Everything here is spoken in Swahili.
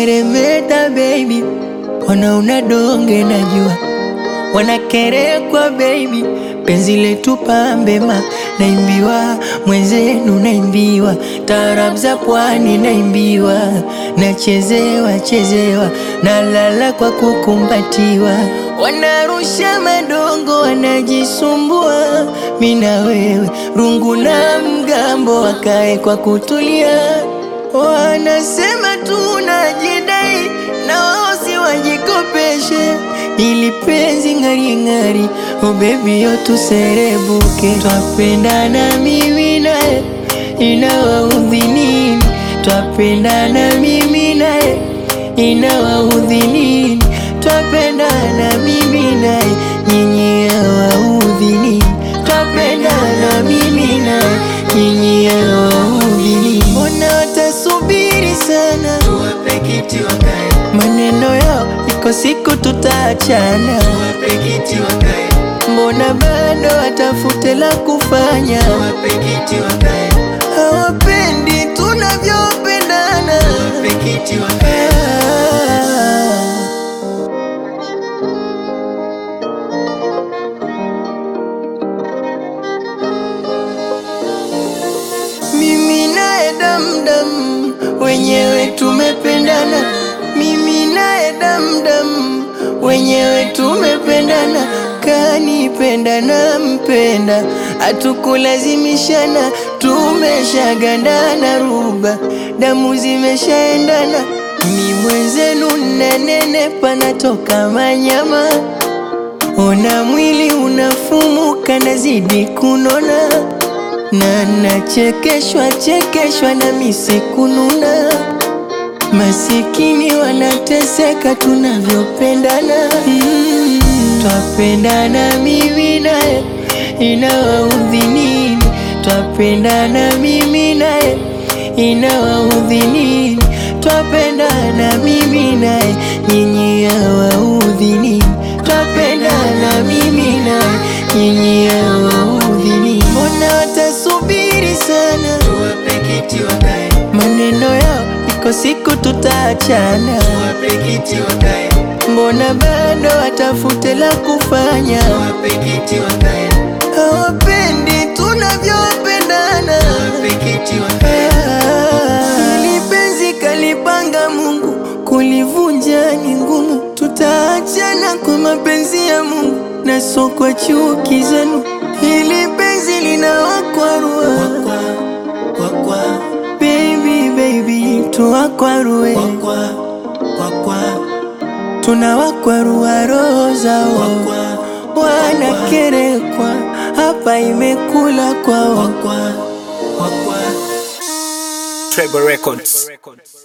wanameremeta baby, wanaona donge najua, wanakerekwa baby, penzi letu pambema, naimbiwa mwenzenu, naimbiwa taarab za pwani, naimbiwa nachezewa chezewa, nalala kwa kukumbatiwa, wanarusha madongo, wanajisumbua, mina wewe rungu na mgambo, wakae kwa kutulia Wanasema tunajidai na wao si wajikopeshe, ili penzi ng'ari ng'ari, oh baby yo tuserebuke, twapendana mimi naye, inawaudhi nini? Twapendana mimi naye, inawaudhi nini? Twapendana mimi naye, nyinyi hawaudhi nini? Twapendana mimi naye, nyinyi hawaudhi nini? Mbona watasubiri sana, Tuwape kiti wakae, maneno yao iko siku tutaachana. tuwape kiti wakae, Mbona bado watafute la kufanya, tuwape kiti wakae, hawapendi tunavyopendana. tuwape kiti wakae. Ah. Mimi naye damdam, wenyewe tumependana. Mimi naye damdam, wenyewe tumependana. Kanipenda na mpenda, hatukulazimishana, tumeshagandana ruba, damu zimeshaendana. Mi mwenzenu nanene, panatoka manyama, ona mwili unafumuka, nazidi kunona na nachekeshwa chekeshwa na misikununa, masikini wanateseka tunavyopendana. Mm, twapendana mimi naye, inawaudhi nini? Twapendana mimi naye, inawaudhi nini? Twapendana mimi naye, nyinyi hawaudhi nini? Twapendana mimi naye, nyinyi hawaudhi nini? Mbona watasubiri sana, Tuwape kiti wakae, maneno yao iko siku tutaachana. tuwape kiti wakae, Mbona bado watafute la kufanya, tuwape kiti wakae, hawapendi tunavyopendana. tuwape kiti wakae. Hili penzi kalipanga Mungu, kulivunja ni ngumu. Tutaachana kwa mapenzi ya Mungu na sio kwa chuki zenu. Hili penzi linawakwarua Kwa, kwa, kwa, baby, baby, tuwakwarue, kwa, kwa, kwa, kwa, tunawakwarua roho zao, kwa, wanakerekwa hapa, imekula kwao. kwa, kwa, kwa, kwa. Treble Records.